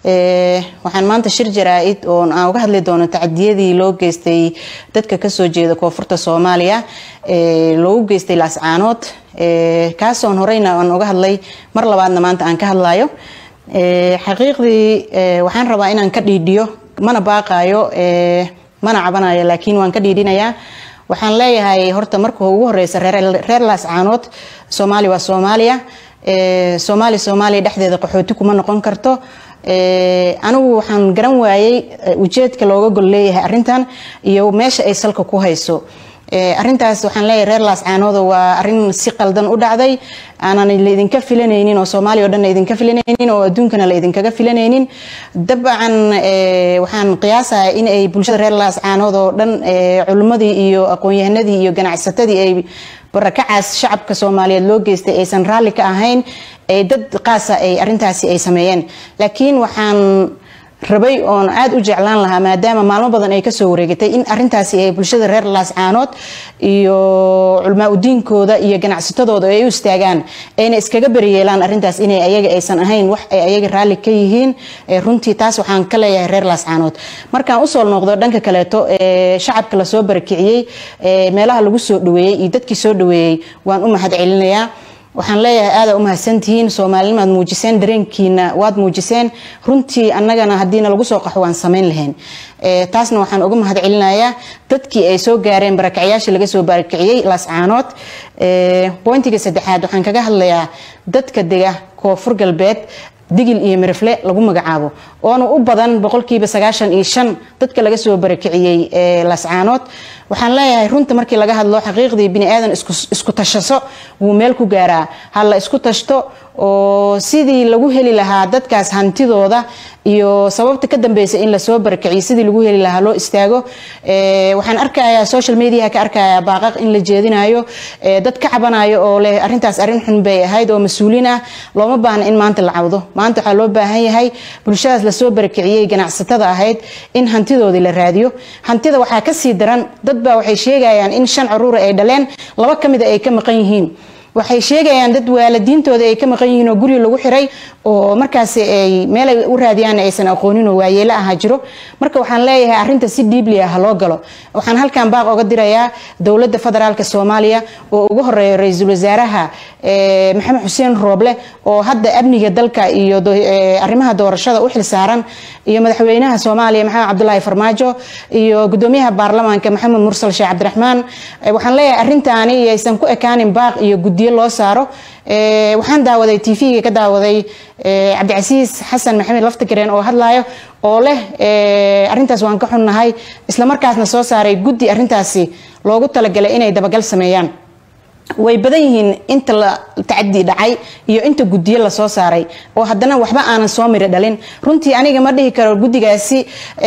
waxaan maanta shir jaraa-id oo aan uga hadli doono tacadiyadii loo geystay dadka kasoo jeeda koonfurta soomaaliya loogu geystay laascaanood kaasoon horeyna aan uga hadlay mar labaadna maanta aan ka hadlayo xaqiiqdii waxaan rabaa inaan ka dhiidhiyo mana baaqayo mana cabanayo laakiin waan ka dhiidhinayaa waxaan leeyahay horta marka ugu horeysa reer laascaanood soomaali waa soomaaliya soomaali soomaaliya dhexdeeda qaxooti kuma noqon karto anigu waxaan garan waayey ujeedka looga gol leeyahay arintan iyo meesha ay salka ku hayso arintaas waxaan leeyahay reer laascaanooda waa arin si qaldan u dhacday aanan laidinka filanaynin oo soomaaliya o dhan laidinka filanaynin oo adduunkana laidinkaga filanaynin dabcan waxaan qiyaasaha in ay bulshada reer laascaanood oo dhan culimmadii iyo aqoon-yahanadii iyo ganacsatadii ay barakacaas shacabka soomaaliyeed loo geystay aysan raalli ka ahayn dad qaasa ay arintaasi ay sameeyeen laakiin waxaan rabay oon aada u jeclaan lahaa maadaama maalmo badan ay kasoo wareegatay in arintaasi ay bulshada reer laascaanood iyo culmaa udiinkooda iyo ganacsatadooda ay u istaagaan ayna iskaga beriyeelaan arintaas inay ayaga aysan ahayn wax ay ayaga raalli ka yihiin runtii taas waxaan ka leeyahay reer laascaanood markaan usoo noqdo dhanka kaleeto shacabka lasoo barakiciyey meelaha lagu soo dhaweeyey iyo dadkii soo dhaweeyey waan u mahad celinayaa waxaan leeyahay aada u mahadsantihiin soomaalinimaad muujiseen dareenkiina waad muujiseen runtii annagana haddiina lagu soo qaxo waan samayn lahayn taasna waxaan uga mahad celinayaa dadkii ay soo gaareen barakacyaasha laga soo barakiciyey laascaanood bointiga saddexaad waxaan kaga hadlayaa dadka dega koonfur galbeed digil iyo mirifle lagu magacaabo oona u badan boqolkiiba sagaashan iyo shan dadka laga soo barakiciyey laascaanood waxaan leeyahay runta markii laga hadlo xaqiiqdii bini aadan isku tashaso wuu meel ku gaaraa ha la isku tashto oo sidii lagu heli lahaa dadkaas hantidooda iyo sababta ka dambeysa in lasoo barakiciyo sidii lagu heli lahaa loo istaago waxaan arkayaa social mediaha ka arkayaa baaqaq in la jeedinayo dad ka cabanayo oo leh arintaas arrin xun bay ahayd oo mas-uuliin ah looma baahna in maanta la cawdo maanta waxaa loo baahan yahay bulshadaas lasoo barakiciyey ganacsatada ahayd in hantidoodii la raadiyo hantida waxaa kasii daran dad baa waxay sheegayaan in shan caruura ay dhaleen laba ka mida ay ka maqan yihiin waxay sheegayaan dad waalidiintooda ay ka maqan yihiin oo guri lagu xiray oo markaas ay meelay u raadiyaan aysan aqoonin oo waayeelo aha jiro marka waxaan leeyahay arinta si dhiibli ah loo galo waxaan halkan baaq oga dirayaa dowladda federaalka soomaaliya oo ugu horeeya ra-iisul wasaaraha maxamed xuseen rooble oo hadda amniga dalka iyo arrimaha doorashada u xilsaaran iyo madaxweynaha soomaaliya maxamed cabdulaahi farmaajo iyo gudoomiyaha baarlamaanka maxamed mursal sheekh cabdiraxmaan waxaan leeyahay arintaani aysan ku ekaanin baaq iyo guddiyo loo saaro waxaan daawaday t v-ga ka daawaday cabdicasiis xasan maxamed laftigareen oo hadlayo oo leh arintaas waan ka xunnahay islamarkaasna soo saaray guddi arintaasi loogu talagalay inay dabagal sameeyaan way badan yihiin inta la tacadi dhacay iyo inta guddiyo lasoo saaray oo haddana waxba aanan soo miri dhalin runtii aniga ma dhihi karo guddigaasi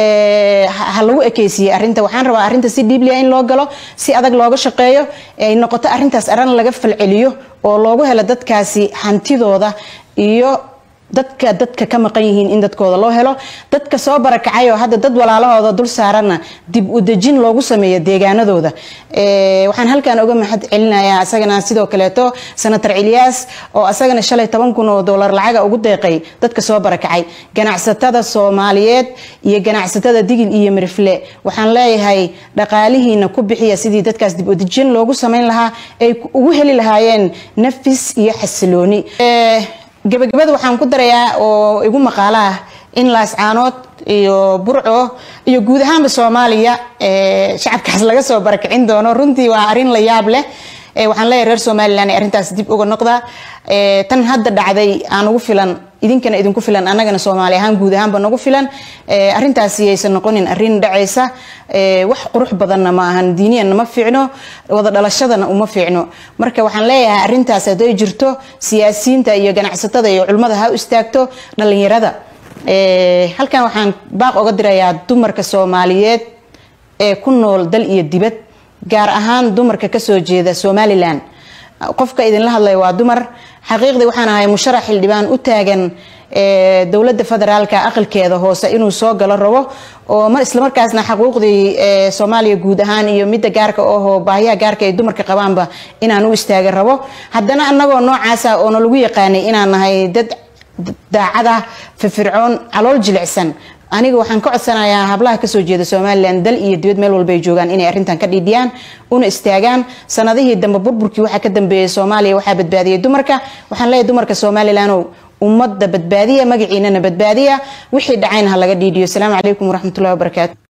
ha lagu ekeysiiyey arinta waxaan rabaa arinta si dhiiblia in loo galo si adag looga shaqeeyo ay noqoto arintaas aran laga falceliyo oo loogu helo dadkaasi hantidooda iyo dadka dadka ka maqan yihiin in dadkooda loo helo dadka soo barakacay oo hadda dad walaalahooda dul saaranna dib u dejin loogu sameeyo deegaanadooda waxaan halkan uga mahad celinayaa asagana sidoo kaleeto senator cilyaas oo asagana shalay toban kun oo doolar lacaga ugu deeqay dadka soo barakacay ganacsatada soomaaliyeed iyo ganacsatada digil iyo mirifle waxaan leeyahay dhaqaalihiina ku bixiya sidii dadkaas dib u dejin loogu sameyn lahaa ay ugu heli lahaayeen nafis iyo xasilooni gabagabada waxaan ku darayaa oo igu maqaalo ah in laascaanood iyo burco iyo guud ahaanba soomaaliya shacabkaas laga soo barakicin doono runtii waa arrin la yaab leh waxaan leeyahay reer somalilan arrintaas dib uga noqda tan hadda dhacday aan ugu filan idinkana idinku filan annagana soomaali ahaan guud ahaanba nagu filan arintaasi yaysan noqonin arin dhacaysa wax qurux badanna ma ahan diiniyanna ma fiicno wada dhalashadana uma fiicno marka waxaan leeyahay arintaas hadday jirto siyaasiyiinta iyo ganacsatada iyo culimmada ha u istaagto dhalinyarada halkan waxaan baaq oga dirayaa dumarka soomaaliyeed ee ku nool dal iyo dibad gaar ahaan dumarka kasoo jeeda somalilan qofka idinla hadlaya waa dumar xaqiiqdii waxaan ahay musharax xildhibaan u taagan dowladda federaalka aqalkeeda hoose inuu soo galo rabo oo mar islamarkaasna xaquuqdii soomaaliya guud ahaan iyo midda gaarka ohoo baahiyaha gaarka ay dumarka qabaanba inaan u istaaga rabo haddana annagoo noocaasa oona lagu yaqaanay inaan nahay dad daacada firfircoon calool jilicsan aniga waxaan ka codsanayaa hablaha kasoo jeeda somalilan dal iyo dibad meel walba ay joogaan inay arrintan ka dhiidhiyaan una istaagaan sanadihii dambe burburkii waxaa ka dambeeyay soomaaliya waxaa badbaadiyay dumarka waxaan leeyahay dumarka somalilanoo ummadda badbaadiya magaciinana badbaadiya wixii dhacayna ha laga dhiidhiyo asalaamu calaykum waraxmatullahi wabarakaatu